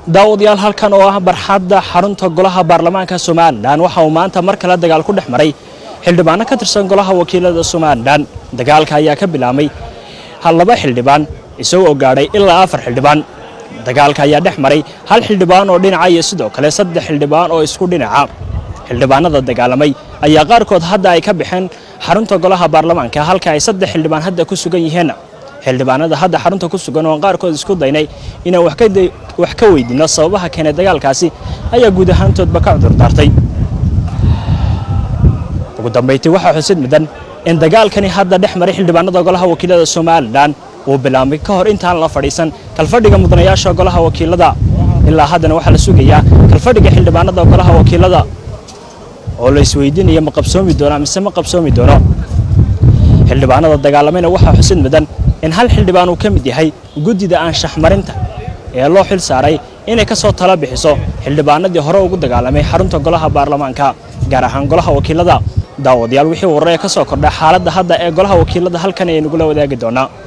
daawadayaal halkan oo ah barxadda xarunta golaha baarlamaanka somalilan waxa uu maanta mar kale dagaal ku dhex maray xildhibaano ka tirsan golaha wakiilada somalilan dagaalka ayaa ka bilaabmay laba xildhibaan isagoo gaadhay ilaa afar xildhibaan dagaalka ayaa dhex maray hal xildhibaan oo dhinaca iyo sidoo kale saddex xildhibaan oo isku dhinaca xildhibaanada dagaalamay ayaa qaarkood hadda ay ka baxeen xarunta golaha baarlamaanka halka ay saddex xildhibaan hadda ku sugan yihiin xildhibaanada hadda xarunta ku sugan oo qaarkood isku daynay inaan wax ka weydiino sababaha keenay dagaalkaasi ayaa guud ahaantoodba ka cudurdaartay ugu dambayntii waxaa xusid mudan in dagaalkani hadda dhex maray xildhibaanada golaha wakiilada somalilan uu bilaabmay ka hor intaan la fadhiisan kalfadhiga mudanayaasha golaha wakiilada ilaa haddana waxaa la sugayaa kalfadhiga xildhibaanada golaha wakiilada oo la isweydiinaya ma qabsoomi doono mise ma qabsoomi doono xildhibaanada dagaalamayna waxaa xusid mudan in hal xildhibaan uu ka mid yahay guddida anshaxmarinta ee loo xil saaray inay ka soo tala bixiso xildhibaanadii hore ugu dagaalamay xarunta golaha baarlamaanka gaar ahaan golaha wakiilada daawadayaal wixii wararee ka soo kordha xaaladda hadda ee golaha wakiilada halkan ayay nagula wadaagi doonaa